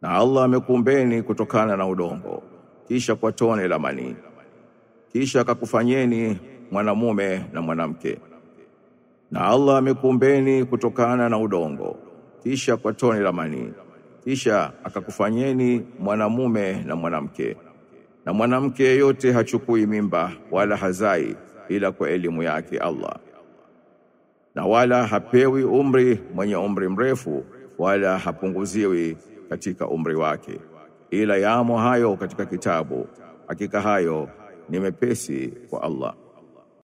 Na Allah amekuumbeni kutokana na udongo, kisha kwa tone la manii, kisha akakufanyeni mwanamume na mwanamke. Na Allah amekuumbeni kutokana na udongo, kisha kwa tone la manii, kisha akakufanyeni mwanamume na mwanamke. Na mwanamke yeyote hachukui mimba wala hazai ila kwa elimu yake Allah, na wala hapewi umri mwenye umri mrefu wala hapunguziwi katika umri wake, ila yamo hayo katika kitabu. Hakika hayo ni mepesi kwa Allah.